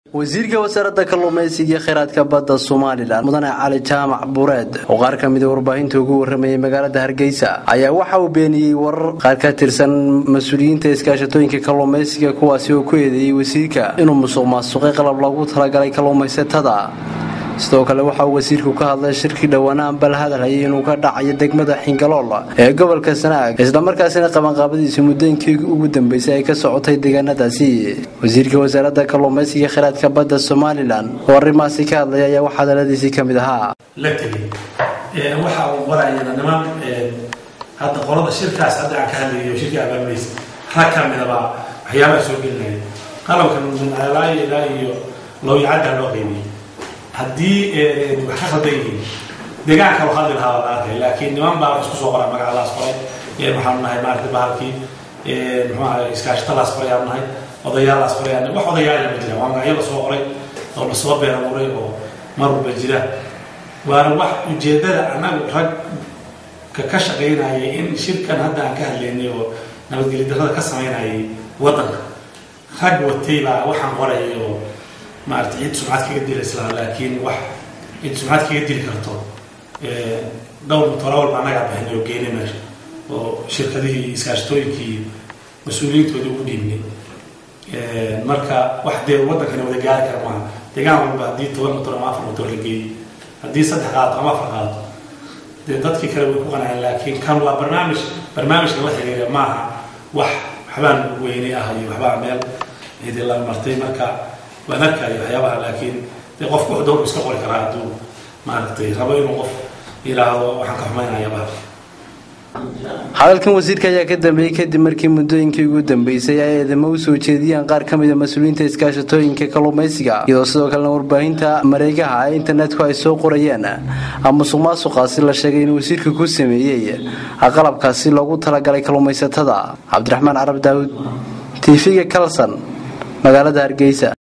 wasiirka wasaaradda kalluumaysiga iyo kheyraadka badda somalilan mudane cali jaamac bureed oo qaar ka mida warbaahinta ugu waramayay magaalada hargeysa ayaa waxa uu beeniyey warar qaar ka tirsan mas-uuliyiinta iskaashatooyinka kalluumaysiga kuwaasi oo ku eedeeyey wasiirka inuu musuq maasuqay qalab loogu talagalay kalluumaysatada sidoo kale waxa uu wasiirku ka hadlay shirkii dhowaanaan bal hadalhayay inuu ka dhacayo degmada xingalool ee gobolka sanaag islamarkaasina qabanqaabadiisa muddooyinkii ugu dambeysay ay ka socotay deegaanadaasi wasiirka wasaaradda kalluumaysiga kheyraadka badda somalilan oo arrimaasi ka hadlaya ayaa wax hadaladiisii ka mid ahaa la tegey waxa uu qorayana niman hadda qolada shirkaas hadda aan ka hadlayo shirkii abaamaysa rag ka midaba waxyaabaha soo gelinaya qalabkan ilaa ilaa iyo lowyacadda loo qaybiyey haddii wax ka khaldan yihiin deegaanka loo hadli lahaa la arkay laakiin niman baa isku soo qoray magacadaas qoray waxaanu nahay maarata bahalkii muxuu ahay iskaashatadaas qoray aanu nahay odayaalaas qoray aanu wax odayaala ma jira waa magacyo la soo qoray oo la soo beera muray oo mar walba jira waana wax ujeeddada annagu rag ka ka shaqaynayay in shirkan hadda aan ka hadlaynay oo nabadgelyo darrada ka samaynayay waddanka rag watay baa waxaan qorayay oo maarata cid sumcad kaga dila islaa laakiin wax cid sumcad kaga dili karto dhowr mutolawalba annagaa bixinay oo geynay meesha oo shirkadihii iskaashatooyinkii mas-uuliyiintoodii ugu dhiibnay marka wax dee waddankani wada gaari kara maaha deegaan walba haddii toban motor ama afar motor la geeyey haddii saddex qaato ama afar qaato dee dadkii kale way ku qanaceen laakiin kan waa barnaamij barnaamijka la xiriira maaha wax waxbaan weynay ah iyo waxbaa meel cidi la martay marka waan arkayo waxyaabaha laakiin dee qofku wax dowr iska qori karaa hadduu maaragtay rabo inuu qof yidhaahdo waxaan ka xumaynaya bahal hadalkan wasiirka ayaa ka dambeeyey kadib markii muddooyinkii ugu dambeysay ay eedamo u soo jeediyeen qaar ka mida mas-uuliyiinta iskaashatooyinka kalluumaysiga iyadoo sidoo kalena warbaahinta mareegaha ee internetku ay soo qorayeen musuq maasuqaasi la sheegay inuu wasiirka ku sameeyey qalabkaasi loogu talagalay kalluumaysatada cabdiraxmaan carab daawud tv-ga kalson magaalada hargeysa